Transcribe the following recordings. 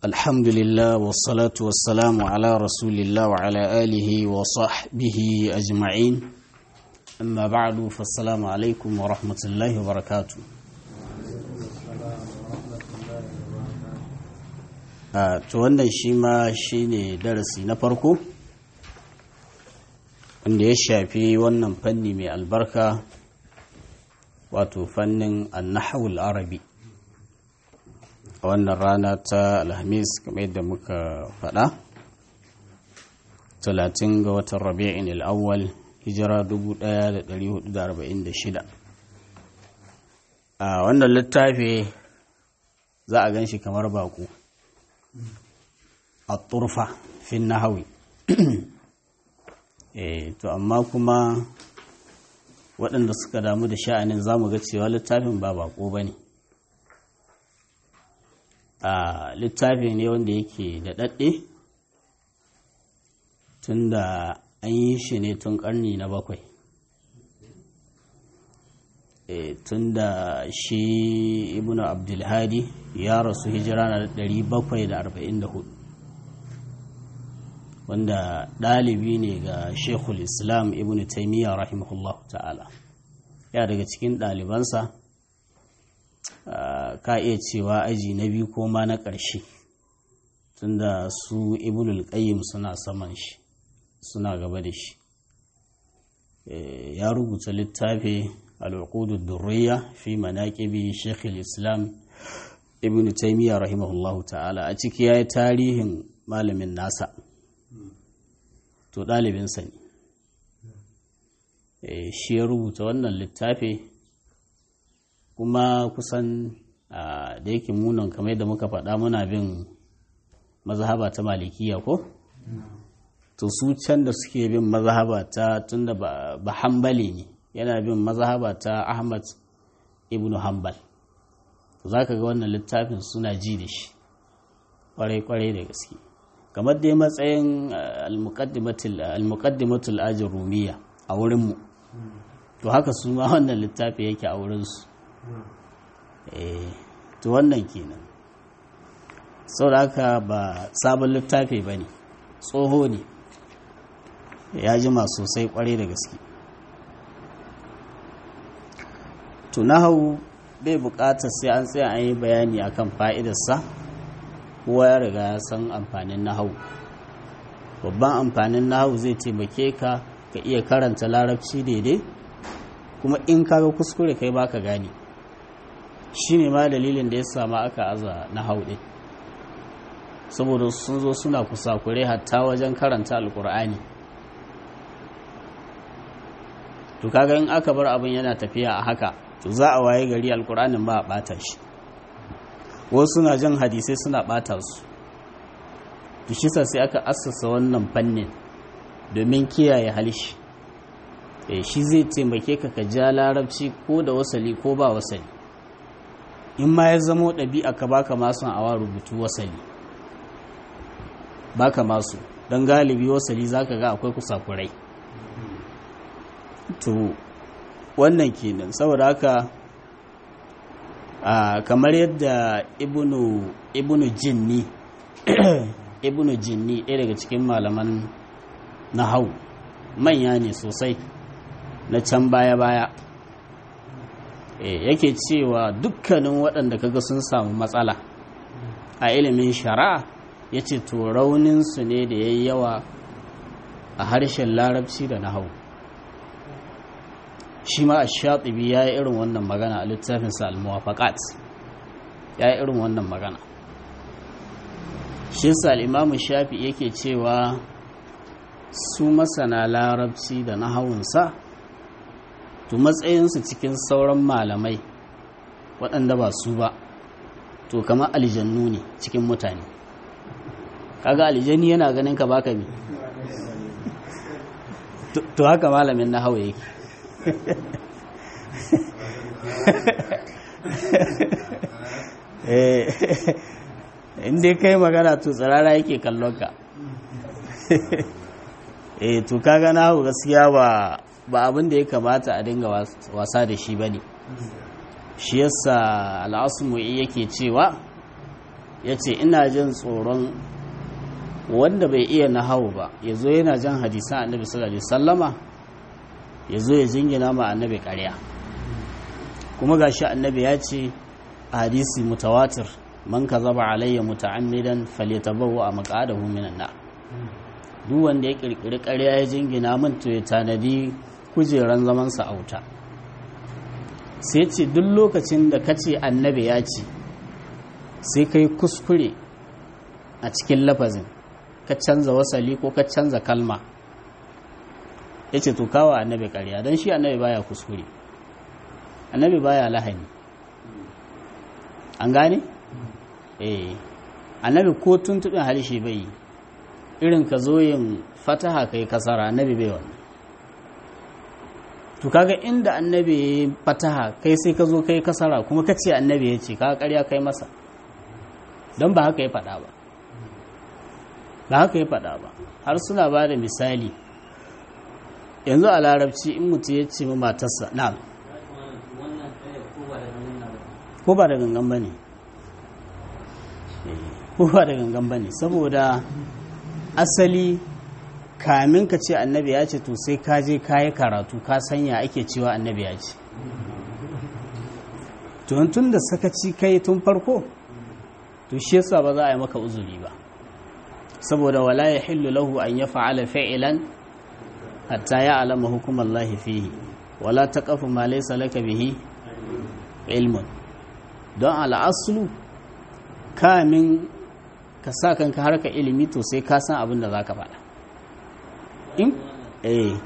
الحمد لله والصلاة والسلام على رسول الله وعلى آله وصحبه أجمعين أما بعد فالسلام عليكم ورحمة الله وبركاته to wannan shi ma shi ne darasi na farko wanda ya shafi wannan fanni mai albarka wato fannin annahawul arabi a wannan rana ta alhamis kamar yadda muka faɗa 30 ga watan rabi'in al'awwal hijira 1446 a wannan littafi za a gan shi kamar baku a turfa fin nahawi to amma kuma waɗanda suka damu da sha'anin za mu ga cewa littafin ba bako ba ne a littafi ne wanda yake da ɗaɗɗe tun da an yi shi ne tun ƙarni na bakwai tun da shi ibn abdulhadi ya rasu hijira na 744 wanda ɗalibi ne ga shekul islam ibn taimiyya rahimahullah ta'ala ya daga cikin ɗalibansa ka iya cewa aji na biyu ko ma na ƙarshe tunda su ibn al-qayyim suna saman shi suna gaba da shi ya rubuta littafi al-uqudud durriya fi manaqibi shaykh al-islam ibn taimiyya rahimahullah ta'ala a ciki yayi tarihin malamin nasa to ɗalibinsa ne shi ya rubuta wannan littafi kuma kusan da yake munan kamar yadda muka faɗa muna bin mazhaba ta malikiya ko to su can da suke bin mazhaba ta tunda ba hambali ne yana bin mazhaba ta ahmad ibn hanbal to za ka ga wannan littafin suna ji da shi kwarai-kwarai da gaske kamar dai matsayin al-muqaddimatul ajin rumiya a wurinmu to haka su ma wannan littafi yake a wurinsu to wannan kenan da haka ba sabon littafi ba ne tsoho ne ya jima sosai kwarai da gaske to hau bai bukatar sai an tsaya an yi bayani akan fa'idarsa kowa ya riga ya san amfanin nahau babban amfanin nahau zai taimake ka ka iya karanta larabci daidai kuma in kaga kuskure kai baka gane shi ne ma dalilin da ya sama aka aza nahau ɗin saboda sun zo suna kusakure hatta wajen karanta alkur'ani to kaga in aka bar abin yana tafiya a haka to za a waye gari alkur'anin ba a ɓata shi wasu suna jan hadisai suna ɓata su tushisa sai aka assasa wannan fannin domin kiyaye halishi e, shi zai taimake ka ka ja larabci ko da wasali ko ba wasali in ma ya zamo ɗabi'a ka baka masu awa rubutu wasali baka masu don galibi wasali zaka ga akwai kusakurai to wannan kenan saboda haka Uh, kamar yadda ibnu ibnu jinni ibnu jinni ɗaya daga cikin malaman nahau manya ne sosai na can baya-baya e, yake cewa dukkanin waɗanda kaga sun samu matsala a ilimin shari'a ya ce to rauninsu ne da ya yi yawa a harshen larabci da nahau shi ma a shaɗibi ya yi irin wannan magana a littafinsa al-muwafaqat ya yi irin wannan magana shi sa al'imamu shafi yake cewa su masana larabci da nahawunsa to matsayinsu cikin sauran malamai waɗanda ba su ba to kama aljannu ne cikin mutane kaga aljanni yana ganin ka baka bi to haka malamin nahawu yake in dai kai magana to tsirara yake kallon ka eh to kaga na hau gaskiya ba ba abin da ya kamata a dinga wasa da shi bane shi yasa al'asmu yake cewa ya ce ina jin tsoron wanda bai iya nahawu ba ya zo yana jan hadisan annabi sallallahu alaihi sallama ya zo ya jingina ma annabi ƙarya kuma gashi annabi ya ce a hadisi mutawatir man kazaba alayya muta'ammidan falyatabawwa maq'adahu minan nar duk wanda ya kirkiri ƙarya ya jingina min to ya tanadi kujeran zaman sa auta sai ce duk lokacin da kace annabi ya ce sai kai kuskure a cikin lafazin ka canza wasali ko ka canza kalma ya ce to kawo annabi ƙarya don shi annabi baya kuskure annabi baya lahani an gane? eh annabi ko tuntuɓin halishe bai yi irin ka zo yin fataha kai kasara annabi bai wannan to kaga inda annabi ya fataha kai sai ka zo kai kasara kuma ka ce annabi ya ce kaga ƙarya kai masa don ba haka ya faɗa ba ba haka ya faɗa ba har suna ba da misali yanzu a larabci in mutu ya ce ma matarsa na ko ba da gangan ba ne ko ba da gangan ba ne saboda asali kamin ka ce annabi ya ce to sai ka je ka yi karatu ka sanya ake cewa annabi ya ce tun da sakaci kai tun farko to shi yasa ba za a yi maka uzuri ba saboda wala ya hillu lahu an ya fa'ala fa'ilan hatta ya alama hukumar lahi fihi wala ta kafa ma laisa laka bihi ilmun don al'asulu kamin ka sa kanka harka ilimi to sai ka san abin da za ka faɗa in? eh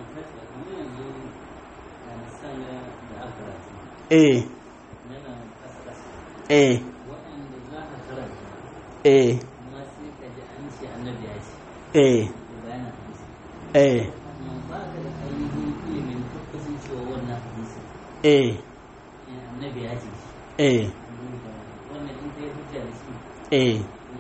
eh eh eh eh eh eh eh eh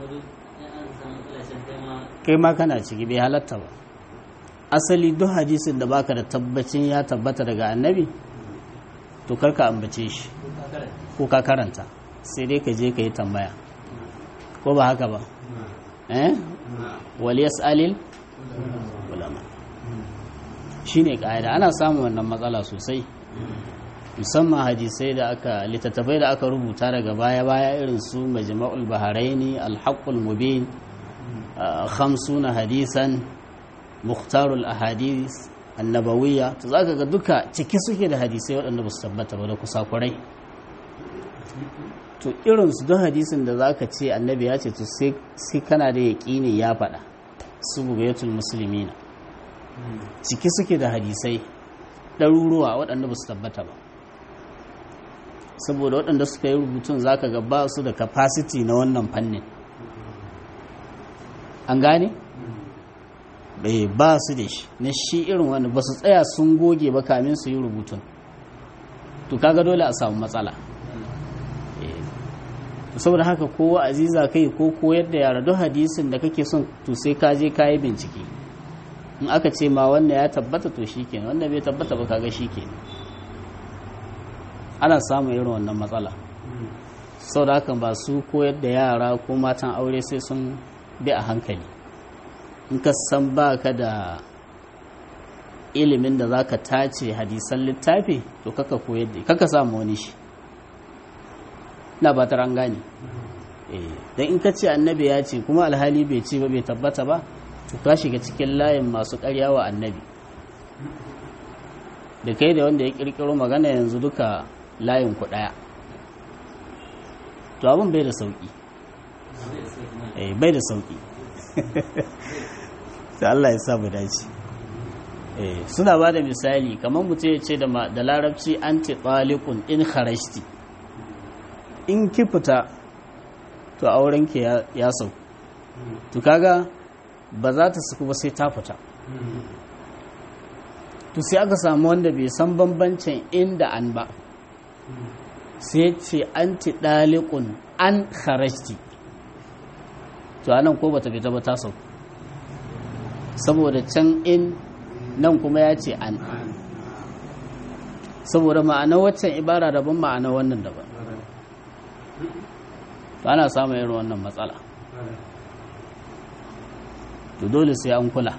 kai ma kana ciki bai halatta ba asali duk hadisin da baka da tabbacin ya tabbata daga annabi to karka ambace shi ko ka karanta sai dai ka je ka yi tambaya ko ba haka ba eh wal yas'alil ulama shine kaida ana samun wannan matsala sosai musamman hadisai da aka littattafai da aka rubuta daga baya-baya irin su majma'ul baharaini alhaqqul mubin khamsuna hadisan mukhtarul ahadith annabawiyya to zaka ga duka ciki suke da hadisai waɗanda ba su tabbata ba da kusakurai to irin su don hadisin da zaka ce annabi ya ce to sai kana da yaƙini ya faɗa su bugayatul muslimina ciki suke da hadisai ɗaruruwa waɗanda ba su tabbata ba saboda waɗanda suka yi rubutun za ka ga ba su da capacity na wannan fannin an gane? bai ba su da shi na shi irin wanda ba su tsaya sun goge ba kamin su yi rubutun to kaga dole a samu matsala saboda haka kowa aziza kai ko koyar da yara don hadisin da kake son to sai ka je ka yi bincike in aka ce ma wannan ya tabbata to shi kenan wanda bai tabbata ba kaga shi kenan ana samun irin wannan matsala sau da haka ba su koyar da yara ko matan aure sai sun bi a hankali in ka san ba ka da ilimin da za ka tace hadisan littafi to kaka koyar da kaka samu wani shi na ba ta gane don in ka ce annabi ya ce kuma alhali bai ce ba bai tabbata ba to ka shiga cikin layin masu karya wa annabi da kai da wanda ya kirkiro magana yanzu duka layin ku daya to abin bai da sauki eh bai da sauki sai Allah ya sa mu dace eh suna ba da misali kamar mutum ya ce da larabci anti taliqun in kharajti in ki fita to auren ki ya sauku to kaga ba za ta suku ba sai ta fita to sai aka samu wanda bai san bambancin inda an ba sai ce an ti ɗaliƙun an kharajti to anan ko bata fita ba ta sauku saboda can in nan kuma ya ce an saboda ma'ana waccan ibara daban ma'ana wannan daban to ana samun irin wannan matsala to dole sai an kula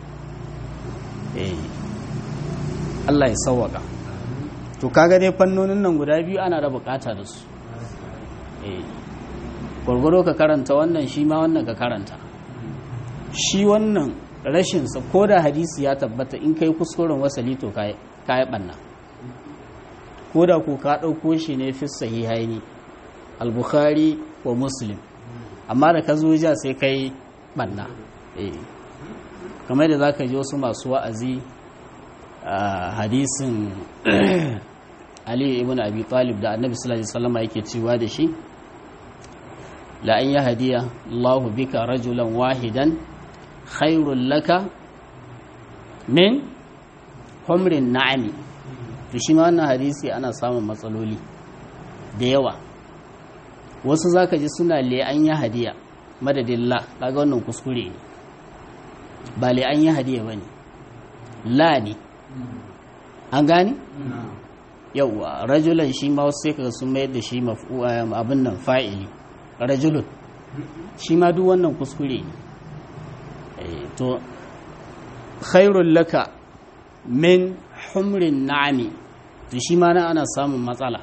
eh Allah ya sauwaka to kaga dai fannonin nan guda biyu ana da bukata da su eh gwargwaro ka karanta wannan shi ma wannan ka karanta shi wannan rashinsa ko da hadisi ya tabbata in kai kuskuren wasali to ka yi ɓanna ko da ku ka ɗauko shi ne fi sahihaini al-bukhari wa muslim amma da ka zo ja sai kai ɓanna kamar da za ka ji wasu masu wa'azi a hadisin ali ibn abi talib da annabi sallallahu alaihi wasallam yake cewa da shi la an yahdiya Allahu bika rajulan wahidan khairul laka min humrin na'ami to shi ma wannan hadisi ana samun matsaloli da yawa wasu zaka ji suna le an yahdiya madadin la kaga wannan kuskure ne ba le an yahdiya bane la ne an gani yauwa rajulan shi ma wasu sai kaga sun mayar da shi abin nan fa'ili rajulun shi ma duk wannan kuskure ne to khairul laka min humrin na'ami to shi ma na ana samun matsala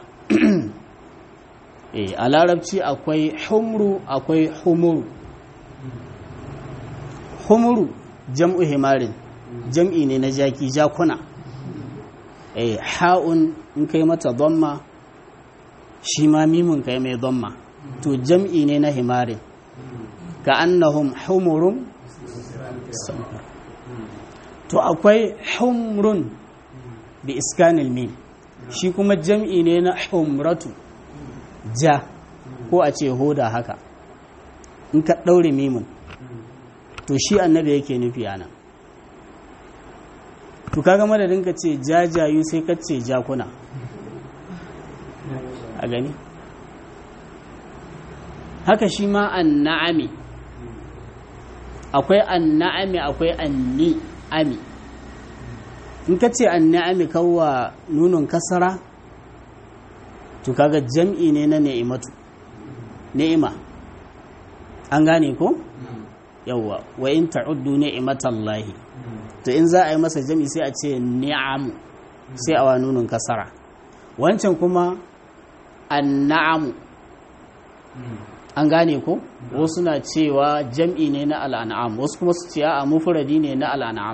a larabci akwai humru akwai humuru humuru jam'u himarin jam'i ne na jaki jakuna eh ha'un in kai mata dhamma shi ma mimun kai mai dhamma to jam'i ne na himarin ka annahum humurun to akwai humrun bi iskanil mim shi kuma jam'i ne na humratu ja ko a ce hoda haka in ka ɗaure mimun to shi annabi yake nufi ana to kaga madadin ka ce jajayu sai ka ce jakuna a gani haka shi ma an na'ami akwai an na'ami akwai an ni'ami in ka ce an na'ami kawwa nunin kasara to kaga jam'i ne na ni'imatu ni'ima an gane ko yawwa wa in ta'uddu ni'imatallahi to in za a yi masa jam'i sai a ce ni'amu sai a wa nunin kasara wancan kuma an na'amu an gane ko wasu na cewa jam'i ne na al'an'am wasu kuma su ce a mufuradi ne na al'an'am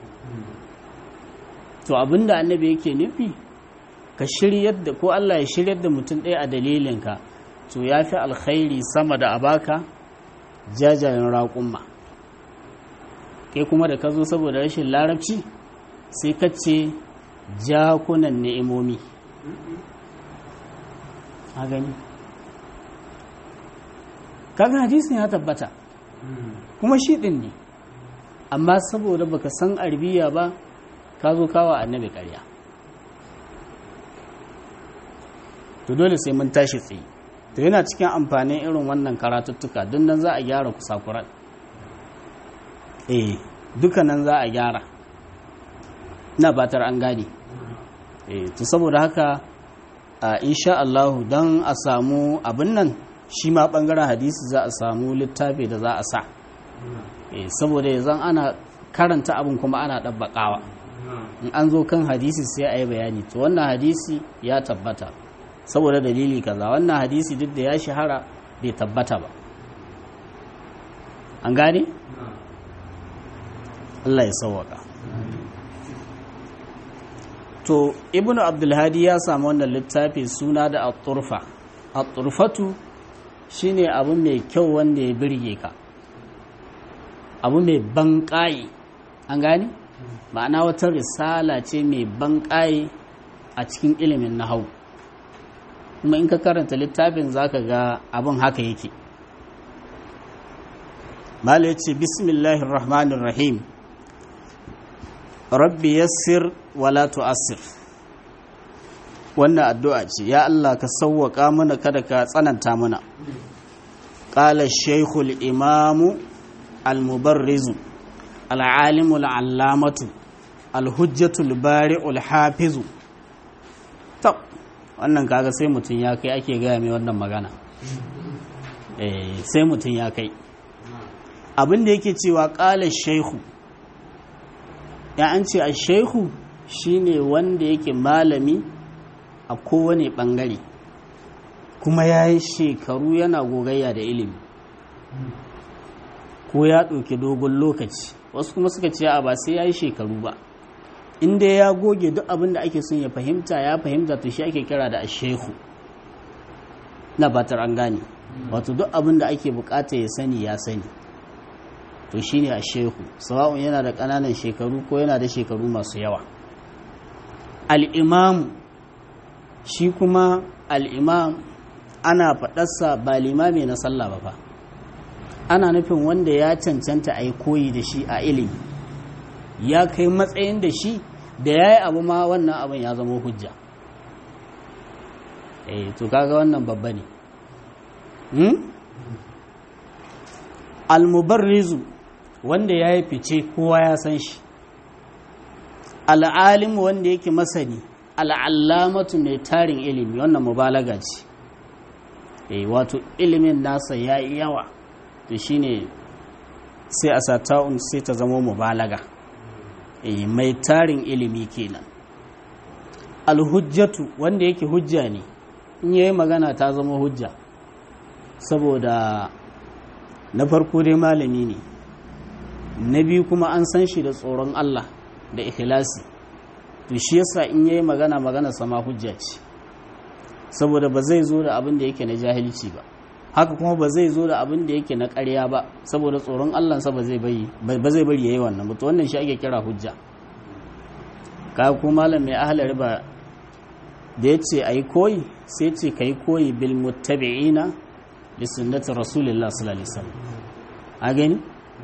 to abinda annabi yake nufi ka shiryar da ko Allah ya shiryar da mutum ɗaya a dalilinka to ya fi alkhairi sama da abaka jajayen raƙumma kai kuma da ka zo saboda rashin larabci sai ka ce jakunan ni'imomi a gani kaga hadisin ya tabbata kuma shi ɗin ne amma saboda baka san arbiya ba ka zo kawa annabi ƙarya to dole sai mun tashi tsaye to yana cikin amfanin irin wannan karatuttuka don nan za a gyara kusakuran eh duka nan za a gyara na batar an gane eh to saboda haka a insha Allah don a samu abin nan shi ma bangaren hadisi za a samu littafi da za a sa eh saboda yanzu ana karanta abin kuma ana ɗabbaƙawa in an zo kan hadisi sai a yi bayani to wannan hadisi ya tabbata saboda dalili kaza wannan hadisi duk da ya shahara bai tabbata ba an gane? Allah ya sauwaka to ibnu abdulhadi ya samu wannan littafi suna da at-turfa at-turfatu shine abu mai kyau wanda ya birge ka abu mai banƙaye an gane? ma'ana wata risala ce mai banƙaye a cikin ilimin nahawu kuma in ka karanta littafin zaka ga abin haka yake mala ya ce bismillahir rahmanir rahim rabbi yassir wala tu'assir wannan addu'a ce ya Allah ka sauwaka mana kada ka tsananta mana qala shaykhul imamu al-mubarrizu al-alimu al-allamatu al-hujjatul bari'ul hafizu wannan kaga sai mutum ya kai ake gaya mai wannan magana sai mutum ya kai abin da yake cewa ƙala shaihu ya an ce a shaihu shine wanda yake malami a kowane ɓangare kuma ya yi shekaru yana gogayya da ilimi ko ya ɗauki dogon lokaci wasu kuma suka ce a ba sai ya yi shekaru ba inda ya goge duk abin da ake son ya fahimta ya fahimta to shi ake kira da ashehu na batar an gane wato duk abin da ake bukata ya sani ya sani to shi ne ashehu sawa'un yana da ƙananan shekaru ko yana da shekaru masu yawa al'imamu shi kuma al'imam ana faɗarsa ba limami na sallah ba fa ana nufin wanda ya cancanta a yi koyi da shi a ilimi ya kai matsayin da shi da ya yi abu ma wannan abin ya zama hujja eh to kaga wannan babba ne almubarrizu wanda ya yi fice kowa ya san shi al'alimu wanda yake masani al'allamatu mai tarin ilimi wannan mubalaga ce eh wato ilimin nasa ya yi yawa to shine sai a sata'un sai ta zama mubalaga eh mai tarin ilimi kenan alhujjatu wanda yake hujja ne in yayi magana ta zama hujja saboda na farko dai malami ne na biyu kuma an san shi da tsoron Allah da ikhlasi to shi yasa in yayi magana magana sama hujja ce saboda ba zai zo da abin da yake na jahilci ba haka kuma ba zai zo da abin da yake na ƙarya ba saboda tsoron Allah sa ba zai bari ba zai bari yayi wannan ba to wannan shi ake kira hujja ka ko malam mai ahlar riba da yace ayi koyi sai ce kai koyi bil muttabi'ina li sunnati rasulillah sallallahu alaihi wasallam a gani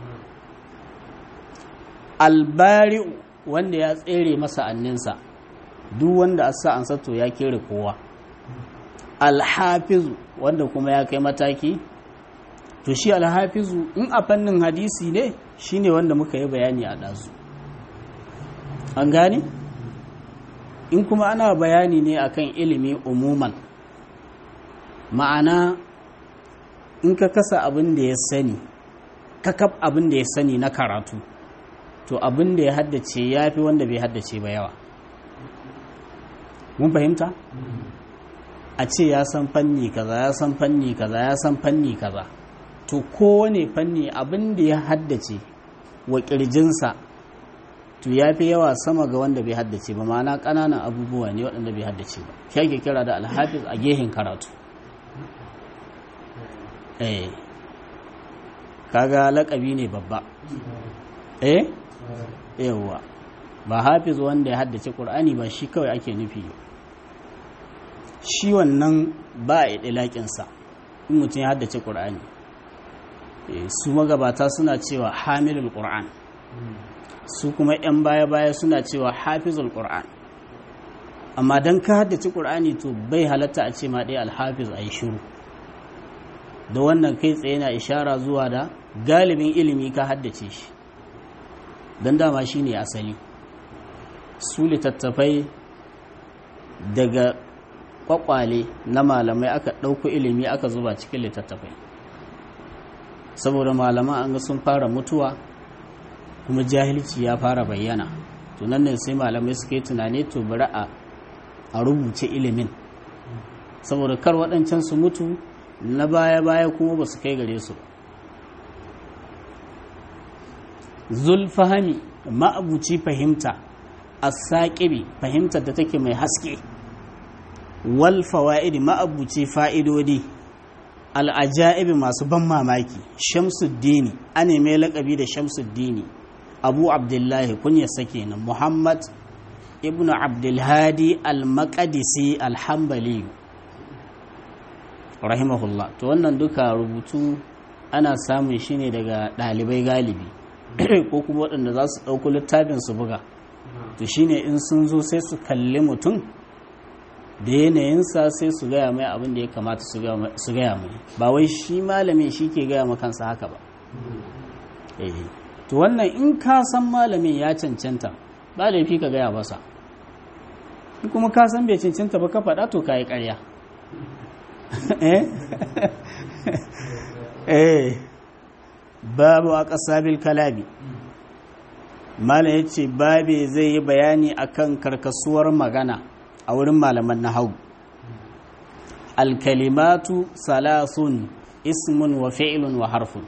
albari'u wanda ya tsere masa anninsa duk wanda a sa an sato ya kere kowa alhafizu wanda kuma ya kai mataki to shi alhafizu in a fannin hadisi ne shine wanda muka yi bayani a ɗazu an gane in kuma ana bayani ne akan ilimi umuman ma'ana in ka kasa abin da ya sani kakaf abin da ya sani na karatu to abin da ya haddace ya fi wanda bai haddace ba yawa mun fahimta a ce ya san fanni kaza ya san fanni kaza ya san fanni kaza to kowane fanni abin da ya haddace wa kirjinsa to ya fi yawa sama ga wanda bai haddace ba ma'ana ƙananan abubuwa ne waɗanda bai haddace ba shi ake kira da alhafiz a gehen karatu eh kaga laƙabi ne babba eh yawwa ba hafiz wanda ya haddace ƙur'ani ba shi kawai ake nufi shi wannan ba a ɗilaƙinsa in mutum ya haddace ƙur'ani su magabata suna cewa hamilul ƙur'an su kuma 'yan baya-baya suna cewa hafizul ƙur'an amma don ka haddace ƙur'ani to bai halatta a ce ma ɗaya alhafiz a yi shiru da wannan kai tsaye na ishara zuwa da galibin ilimi ka haddace shi don dama shi ne asali su littattafai daga kwakwale na malamai aka ɗauko ilimi aka zuba cikin littattafai saboda malaman an ga sun fara mutuwa kuma jahilci ya fara bayyana tunan ne sai malamai suka yi tunani to bari a rubuce ilimin saboda kar waɗancan su mutu na baya-baya kuma ba su kai gare su zulfahami ma'abuci fahimta a saƙibi fahimtar da take mai haske wal fawa'idi ma'abuci fa'idodi al'aja'ibi masu ban mamaki shamsuddini a mai laƙabi da shamsuddini abu abdullahi kunya sake nan muhammad ibn abdulhadi al-maqadisi al-hambali rahimahullah to wannan duka rubutu ana samun shi ne daga ɗalibai galibi ko kuma waɗanda za su ɗauko littafin su buga to shine in sun zo sai su kalli mutum da yanayinsa sai su gaya mai abin da ya kamata su gaya mai ba wai shi malamin shi ke gaya kansa haka ba to wannan in ka san malamin ya cancanta ba laifi ka gaya masa in kuma ka san bai cancanta ba ka faɗa to ka yi ƙarya eh babu aqsabil kalami malam yace babe zai yi bayani akan karkasuwar magana a wurin malaman nahwu alkalimatu salasun ismun wa fi'lun wa harfun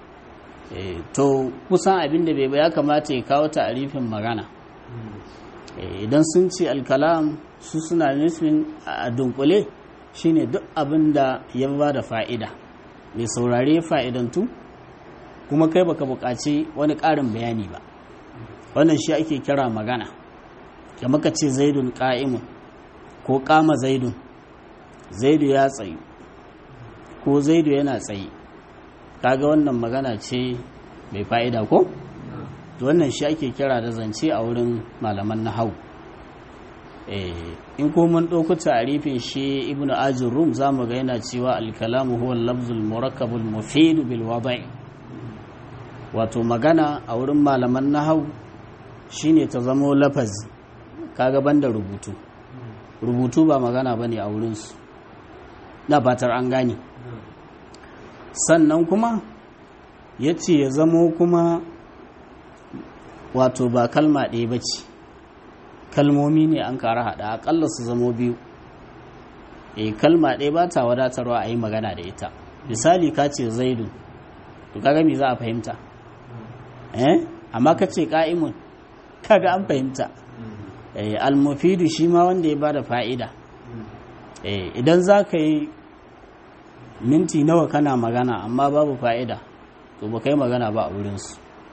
to kusan abin da bai ya kamata ya kawo ta'arifin magana idan sun ce alkalam su suna nufin a dunkule shine duk abin da ya ba da fa'ida mai saurare fa'idantu kuma kai baka buƙaci wani ƙarin bayani ba wannan shi ake kira magana da muka ce zaidun ƙa'imun ko ƙama zaidun zaidu ya tsayu ko zaidu yana tsaye kaga wannan magana ce mai fa'ida ko? wannan shi ake kira da zance a wurin malaman na hau in ko mun ɗauku tarifin shi ibnu ajin rum za mu ga yana cewa alkalamu huwa lafzul murakkabul mufidu bil wada'i wato magana a wurin malaman na hau shine ta zamo lafazi kaga banda rubutu rubutu ba magana bane a wurinsu na fatar an gane sannan kuma ya ce ya zamo kuma wato ba kalma ɗaya ba ce kalmomi ne an kara haɗa aƙalla su zamo biyu e kalma ɗaya ba ta wadatarwa a yi magana da ita misali ka ce zaidu to kaga me za a fahimta eh amma ka ce ƙa'imun kaga an fahimta almufidu shi ma wanda ya ba da fa'ida idan za ka yi minti nawa kana magana amma babu fa'ida to ba kai magana ba a wurinsu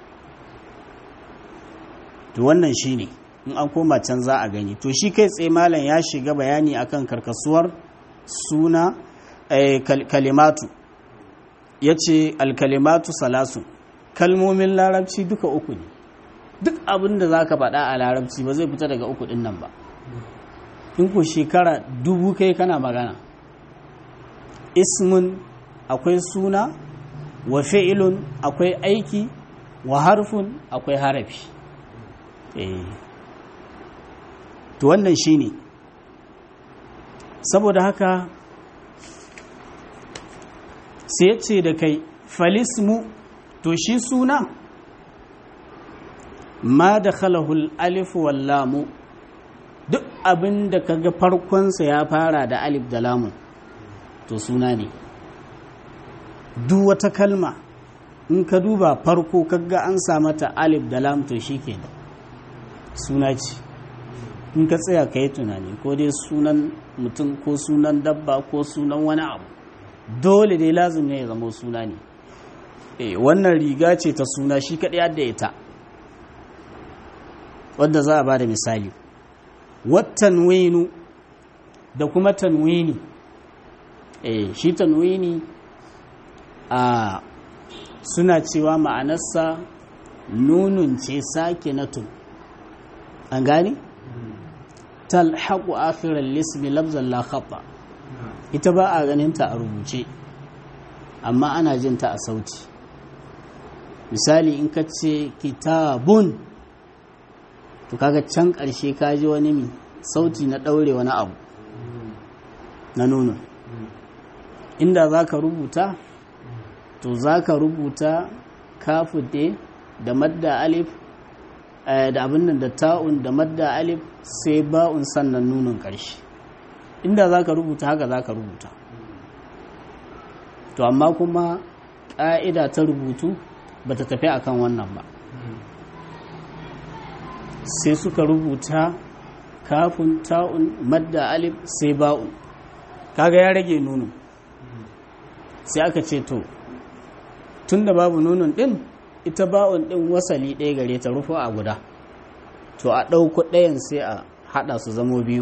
to wannan shi ne in an koma can za a gani to shi kai tsaye malam ya shiga bayani akan karkasuwar suna kalimatu ya ce alkalimatu salasu kalmomin larabci duka uku ne duk abin da za ka faɗa a larabci ba zai fita daga uku ɗin nan ba in ku shekara dubu kai kana magana ismun akwai suna wa fi'ilun akwai aiki wa harfun akwai harafi to wannan shine saboda haka sai ce da kai falismu to shi suna ma da khalahul alif wallamu duk abin da kaga farkonsa ya fara da alif da lamun to suna ne duk wata kalma in ka duba farko kaga an sa mata alif da lam to shi ke suna ce in ka tsaya ka yi tunani ko dai sunan mutum ko sunan dabba ko sunan wani abu dole dai lazim ne ya zama suna ne e, wannan riga ce ta suna shi kaɗai yadda ita wadda za a ba da misali wattanwinu da kuma tanwini e, shi tanwini a suna cewa ma'anarsa nunun ce sake na tun an gani? talhaku akhirar lismi lafzan la khata ita ba a ganinta a rubuce amma ana jinta a sauti misali in ka ce kitabun to kaga can ƙarshe ka ji wani mi sauti na ɗaure wani abu na nuna inda za ka rubuta to za ka rubuta kafude da madda alif da abin nan da ta'un da madda alif sai ba'un sannan nunin ƙarshe inda za ka rubuta haka za ka rubuta to amma kuma ƙa'ida ta rubutu ba ta tafi akan wannan ba sai suka rubuta kafin ta'un madda alif sai ba'un kaga ya rage nunin sai aka ce to tun da babu nunin ɗin ita ba'un ɗin wasali ɗaya gare ta rufu a guda to a ɗauko ɗayan sai a haɗa su zamo biyu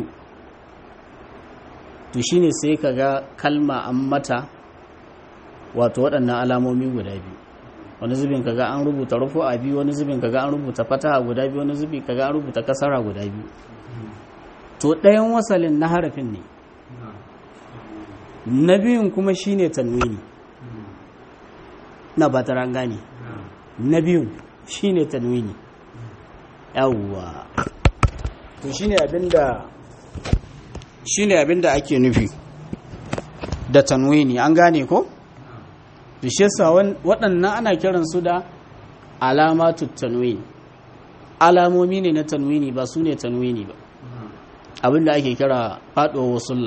to shine sai ka ga kalma an mata wato waɗannan alamomi guda biyu wani zubin ka ga an rubuta rufu a biyu wani zubin ka ga an rubuta fataha guda biyu wani zubin ka ga an rubuta kasara guda biyu to ɗayan wasalin na harafin ne na biyun kuma shine tanwini na ba ta gane na biyun shine tanwini yawwa to shine abinda shine abinda ake nufi da tanwini an gane ko to shi yasa waɗannan ana kiransu da alamatu tanwini alamomi ne na tanwini ba su ne tanwini ba abinda ake kira faɗuwa wasulla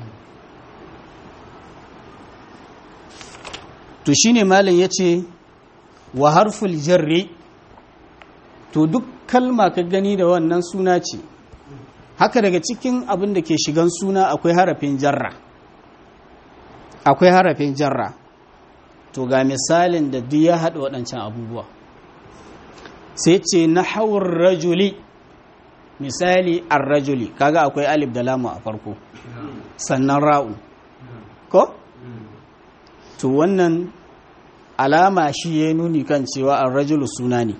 to shine malin ya ce wa harful jarri to duk kalma ka gani da wannan suna ce haka daga cikin abin da ke shigan suna akwai harafin jarra akwai harafin jarra to ga misalin da duk ya haɗa waɗancan abubuwa sai ce na hawar rajuli misali an rajuli kaga akwai alif da lamu a farko sannan ra'u ko? to wannan alama shi ya nuni kan cewa an rajulu suna ne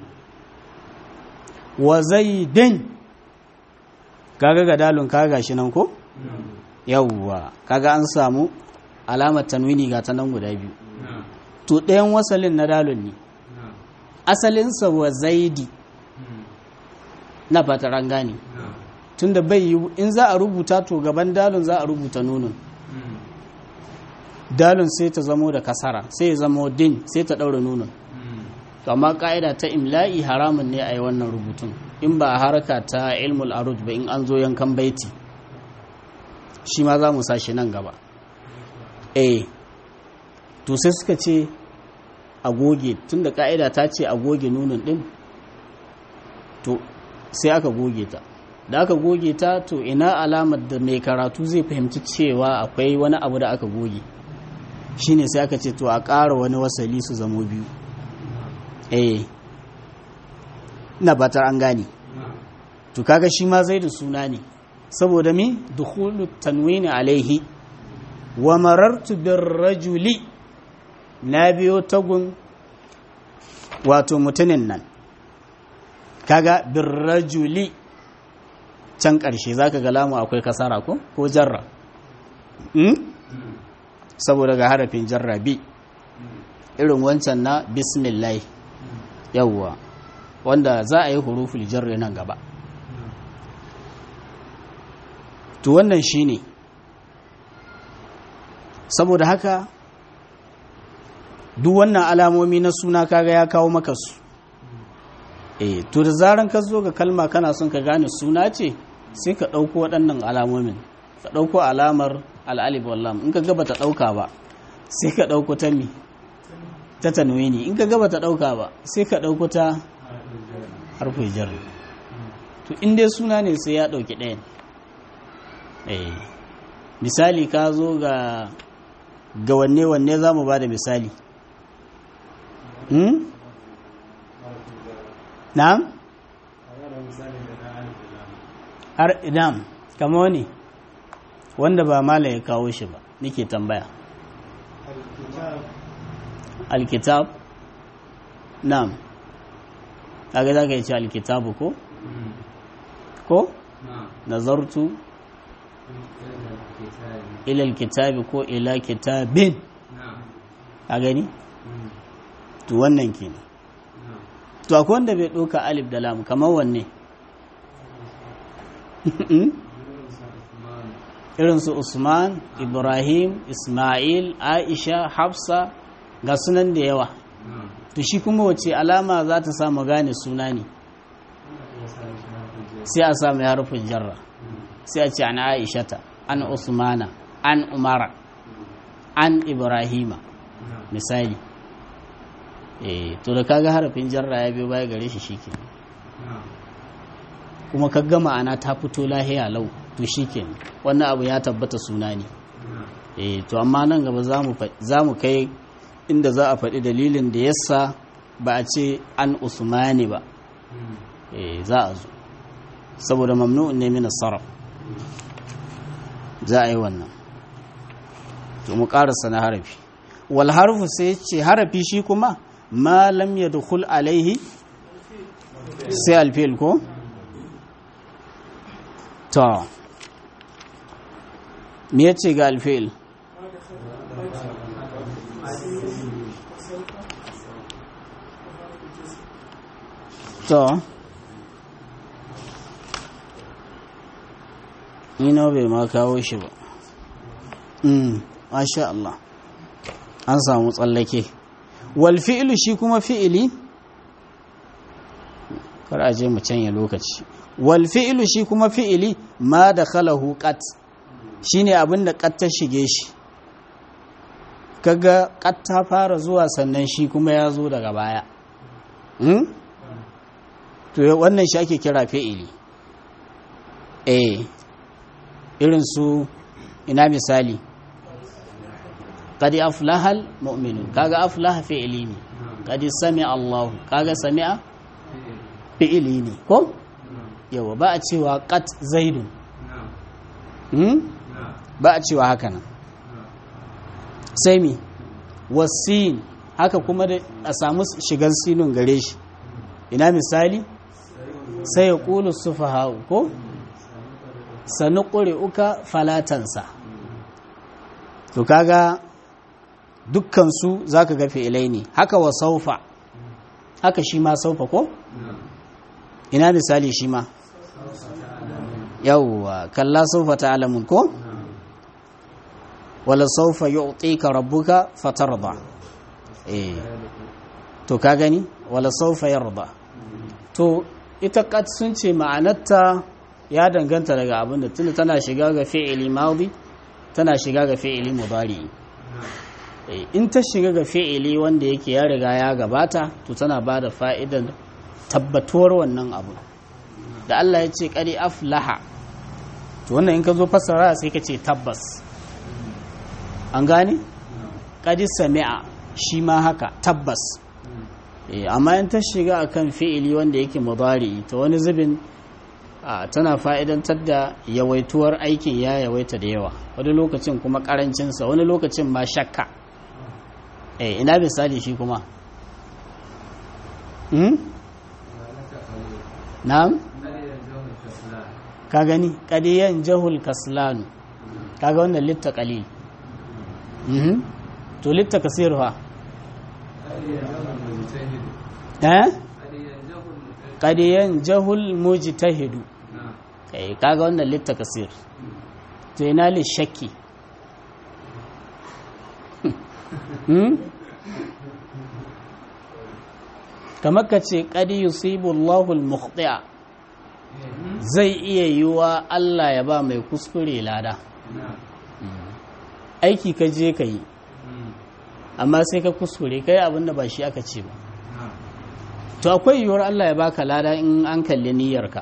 wa zaidin kaga ga dalun kaga shi nan ko? yawwa kaga an samu alamar tanwini ga ta nan guda biyu to ɗayan wasalin na dalun ne asalinsa wa zaidi na fatar an gane tunda bai yi in za a rubuta to gaban dalun za a rubuta nunun dalun sai ta zamo da kasara sai ya zamo din sai ta ɗaura nunun to amma ƙa'ida ta imla'i haramun ne a yi wannan rubutun in ba a haraka ta ilmul arud ba in an zo yankan baiti shi ma za mu sashi nan gaba eh to sai suka ce a goge tunda ka'ida ta ce a goge nunin din to sai aka goge ta da aka goge ta to ina alamar da mai karatu zai fahimci cewa akwai wani abu da aka goge shine sai aka ce to a ƙara wani wasali su zamo biyu eh na batar an gane to kaga shi ma zai da suna ne saboda mi dukhulu tanwini alaihi wa marartu bir rajuli na biyo tagun wato mutumin nan kaga bir rajuli can ƙarshe zaka ga lamu akwai kasara ko ko jarra hmm? saboda ga harafin jarra bi irin wancan na bismillah yawwa wanda za a yi huruful jarri nan gaba to wannan shine saboda haka duk wannan alamomi na suna kaga ya kawo maka su eh to da zaran ka zo ga kalma kana son ka gane suna ce sai ka ɗauko waɗannan alamomin ka ɗauko alamar al'alif wallam in ka gaba ta ɗauka ba sai ka ɗauko ta mi ta tanwini in ka gaba ta ɗauka ba sai ka ɗauko ta harfin jarri to in dai suna ne sai ya ɗauki ɗayan eh misali ka zo ga ga wanne wanne za mu ba da misali hmm? na'am har idam kama wani wanda ba mala ya kawo shi ba nake tambaya alkitab na'am kaga za ka yi ce alkitabu ko ko nazartu ila alkitabi ko ila kitabin a gani to wannan kenan to akwai wanda bai ɗauka alif da lam kamar wanne irin su usman ibrahim ismail aisha hafsa ga sunan da yawa to shi kuma wace alama za ta samu gane suna ne sai a samu harfin jarra sai a ce an aishata an usmana an umara an ibrahima misali eh to da kaga harafin jarra ya biyo baya gare shi shike kuma ka gama ana ta fito lahiya lau to shike wannan abu ya tabbata suna ne eh to amma nan gaba za mu kai inda za a faɗi dalilin da yasa ba a ce an usmani ba eh za a zo saboda mamnu'un ne min sarraf za a yi wannan to mu karasa na harafi wal harfu sai ce harafi shi kuma ma lam yadkhul alaihi sai alfil ko to me yace ga alfil to ina bai ma kawo shi ba mm masha Allah an samu tsallake wal fi'lu shi kuma fi'ili kar a je mu canya lokaci wal fi'lu shi kuma fi'ili ma da khalahu qat shine abin da qat ta shige shi kaga qat ta fara zuwa sannan shi kuma ya zo daga baya hmm? to wannan shi ake kira fi'ili eh irin su ina misali qad aflahal mu'minun kaga aflaha fi'ili ne qad sami'a Allah kaga sami'a fi'ili ne ko yawa ba a cewa qat zaidun hmm? ba a cewa haka nan sai mi wasin haka kuma da a samu shigar sinun gare shi ina misali sai ya ƙulu sufaha ko sanu ƙure uka falatansa to kaga dukkansu za ka ga fi'ilai ne haka wa saufa haka shi ma saufa ko ina misali shi ma yawwa kalla saufa ta alamun ko wala saufa yu'tika rabbuka fatarda eh to ka gani wala saufa yarda to ita kat sun ce ma'anarta ya danganta daga abin da tunda tana shiga ga fi'ili madi tana shiga ga fi'ili mudari in ta shiga ga fi'ili wanda yake ya riga ya gabata to tana ba da fa'idan tabbatuwar wannan abu da Allah ya ce qad aflaha to wannan in ka zo fassara sai ka ce tabbas an gane qad sami'a shi ma haka tabbas amma in ta shiga akan fi'ili wanda yake mudari ta wani zubin tana fa'idantar da yawaituwar aikin ya yawaita da yawa wani lokacin kuma karancinsa wani lokacin ma shakka eh ina misali shi kuma hmm? na'am ka gani kadiyan jahul kaslanu kaga wannan litta qalil mhm to litta kasir fa eh qadiyan jahul mujtahidu kai kaga wannan litta kasir to ina li shakki hmm kamar ka ce qadi yusibu Allahu al-mukhti'a zai iya yiwa Allah ya ba mai kuskure lada aiki ka je ka yi amma sai ka kuskure kai abinda ba shi aka ce ba to akwai yiwuwar Allah ya baka lada in an kalli niyyarka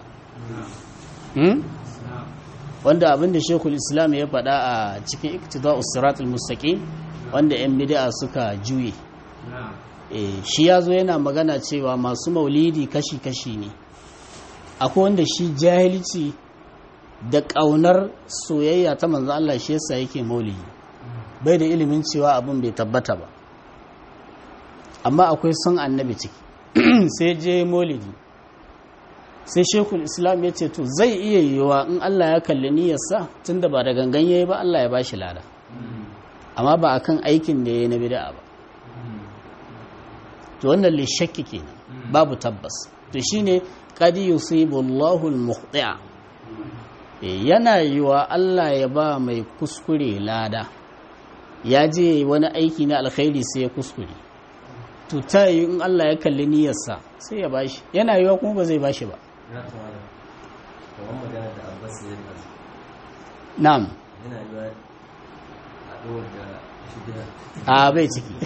wanda abinda shekul islam ya faɗa a cikin iktida usratul mustaqim wanda yan bid'a suka juye shi ya zo yana magana cewa masu maulidi kashi-kashi ne akwai wanda shi jahilci da ƙaunar soyayya ta manzo Allah shi yasa yake maulidi bai da ilimin cewa abin bai tabbata ba amma akwai son annabi ciki sai je maulidi sai shekul islam ya ce to zai iya yiwuwa in Allah ya kalli niyyarsa tunda ba da gangan yayi ba Allah ya bashi lada amma ba akan aikin da yayi na bid'a ba to wannan lishakki kenan babu tabbas to shine qad yusibu Allahu al-mukhti'a yana yiwa Allah ya ba mai kuskure lada ya je wani aiki na alkhairi sai ya kuskure to ta yi in Allah ya kalli niyyarsa sai ya bashi yana yiwa kuma ba zai bashi ba na'am a bai ciki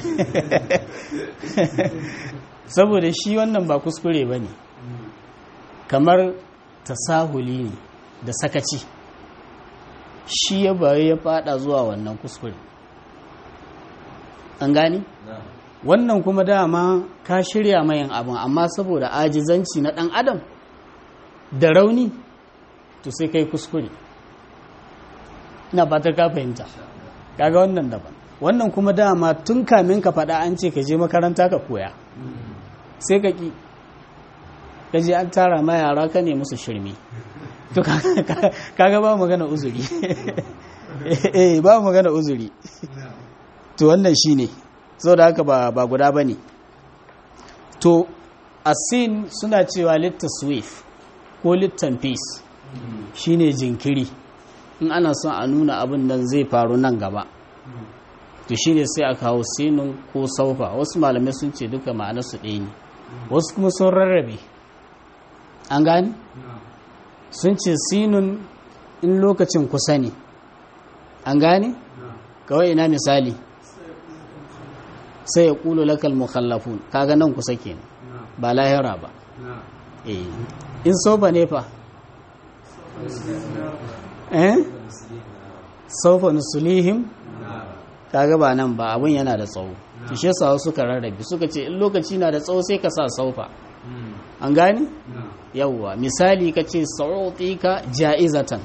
saboda shi wannan ba kuskure ba ne kamar tasahuli ne da sakaci shi ya bayi ya fada zuwa wannan kuskure an gani wannan kuma dama ka shirya mayan abin amma saboda ajizanci na dan adam da rauni to sai kai kuskure ina fatar ka fahimta kaga wannan daban wannan kuma dama tun kamin ka faɗa an ce ka je makaranta ka koya sai ka ƙi ka je an tara ma yara ka ne musu shirme to kaga ba magana uzuri eh ba magana uzuri to wannan shine da haka ba ba guda bane to asin suna cewa littaswif ko littanfis shine jinkiri in ana son a nuna abin nan zai faru nan gaba to shi ne sai a kawo sinun ko saufa wasu malamai sun ce duka ma'anarsu ɗaya ne wasu kuma sun rarrabe an gani sun ce sinun in lokacin kusa ne an gane kawai ina misali sai ya ƙulu lakal mukhallafun kaga nan kusa kenan ba lahira ba eh in saufa ne fa eh saufa nusulihim kaga ba nan ba abun yana da tsawo to shi yasa suka rarrabe suka ce in lokaci na da tsawo sai ka sa saufa an gane yawwa misali ka ce sa'utika ja'izatan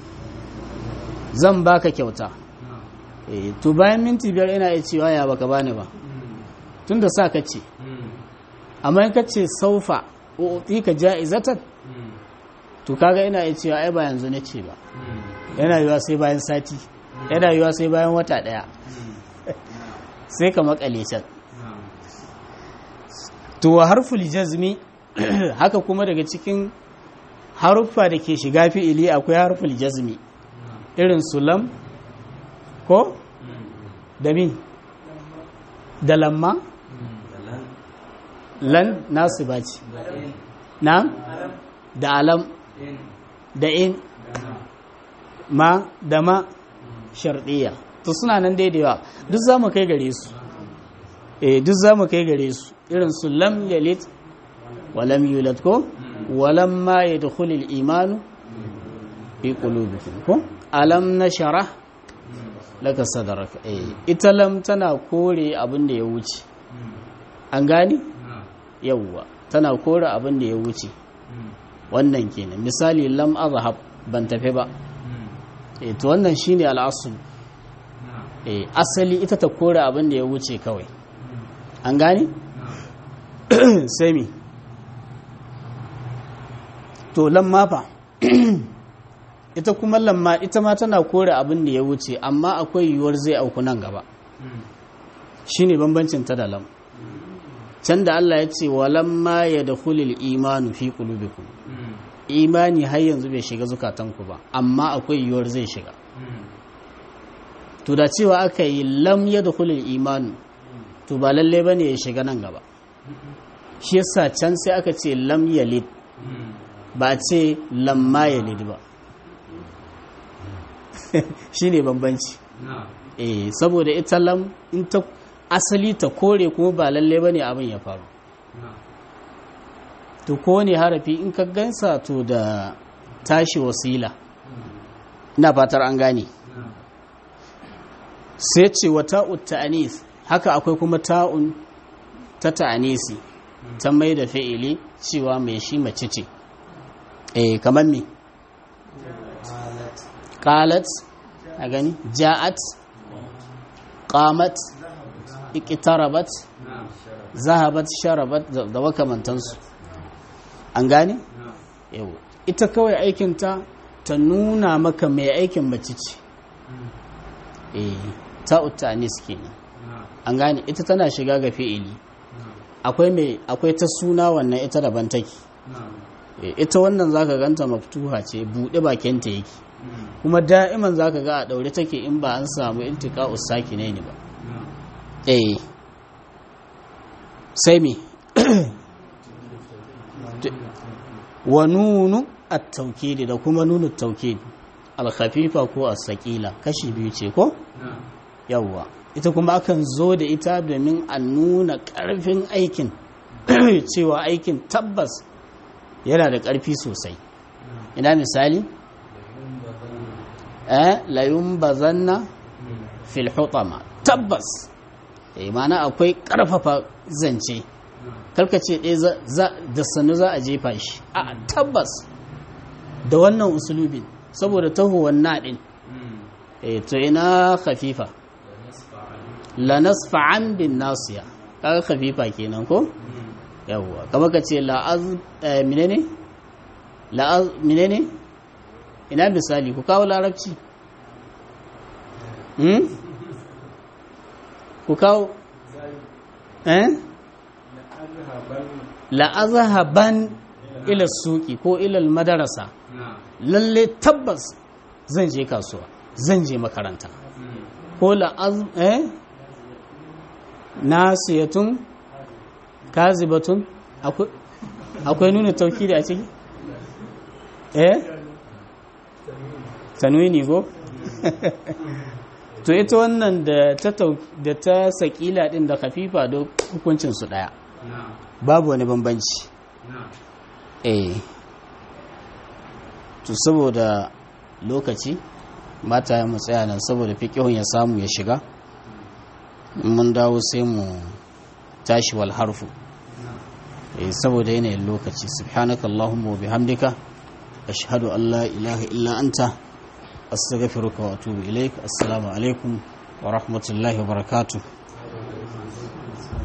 zan baka kyauta eh to bayan minti biyar ina iya cewa ya baka bani ba tunda sa ka ce amma in ka ce saufa utika ja'izatan to kaga ina iya cewa ai ba yanzu na ce ba yana yiwa sai bayan sati yana yiwa sai bayan wata daya sai ka makale can to wa harful jazmi haka kuma daga cikin haruffa da ke shiga fi'ili akwai harful jazmi irin sulam ko da mi da lamma lan nasu baci na da alam da in ma da ma shardiya to suna nan daidaiwa duk za mu kai gare su eh duk za mu kai gare su irin su lam yalid wa lam yulad ko wa lam ma yadkhul al iman fi qulubikum ko alam nashrah laka sadraka eh ita lam tana kore abin da ya wuce an gani yawwa tana kore abin da ya wuce wannan kenan misali lam azhab ban tafi ba eh to wannan shine al'asul eh asali ita ta kore abin da ya wuce kawai an gane sai mi to lamma fa ita kuma lamma ita ma tana kore abin da ya wuce amma akwai yiwuwar zai auku nan gaba shine bambancin ta da lam can da Allah ya ce walamma ya da hulil imanu fi qulubikum imani har yanzu bai shiga zukatanku ba amma akwai yiwuwar zai shiga to da cewa aka yi lam ya da hulil imanu to ba lalle ba ne ya shiga nan gaba shi yasa can sai aka ce lam yalid ba ce lamma yalid ba shi ne bambanci eh saboda ita lam in ta asali ta kore kuma ba lalle ba ne abin ya faru to ko ne harafi in ka gansa to da tashi wasila ina fatar an gane sai ce wa ta'ut ta'anis haka akwai kuma ta'un ta ta'anisi ta mai da fi'ili cewa mai shi mace ce eh kamar me qalat a gani ja'at qamat iqtarabat zahabat sharabat da makamantansu an gane yau ita kawai aikinta ta nuna maka mai aikin mace ce eh ta'ut ta'anis kenan an gane ita tana shiga ga fi'ili akwai mai akwai ta suna wannan ita daban take ita wannan zaka ganta maftuha ce bude bakinta yake kuma da'iman zaka ga a daure take in ba an samu iltika usaki ne ne ba eh sai me wa nunu at-tawkid da kuma nunu at-tawkid al-khafifa ko as-saqila kashi biyu ce ko yawwa ita kuma akan zo da ita domin a nuna ƙarfin aikin cewa aikin tabbas yana da ƙarfi sosai ina misali eh layun bazanna fil hutama tabbas eh mana akwai ƙarfafa zance karkace ɗaya da sannu za a jefa shi a tabbas da wannan usulubin saboda tahowar naɗin eh to ina khafifa la nasfa'an bin nasiya kaga khafifa kenan ko yawwa kama ka ce la az menene la az menene ina misali ku kawo larabci hmm ku kawo eh la azhaban ila suki ko ila madarasa lalle tabbas zan je kasuwa zan je makaranta ko la az eh nasiyatun kazibatun akwai nuna tauki da a ciki eh tanwini go to ita wannan da ta da ta sakila din da kafifa da hukuncin su daya babu wani bambanci eh to saboda lokaci mata ya tsaya nan saboda fiqhun ya samu ya shiga mun dawo sai mu tashi wal harfu eh saboda yanayin lokaci subhanaka allahumma wa bihamdika ashhadu an la ilaha illa anta astaghfiruka wa atubu ilaik assalamu alaikum wa rahmatullahi wa barakatuh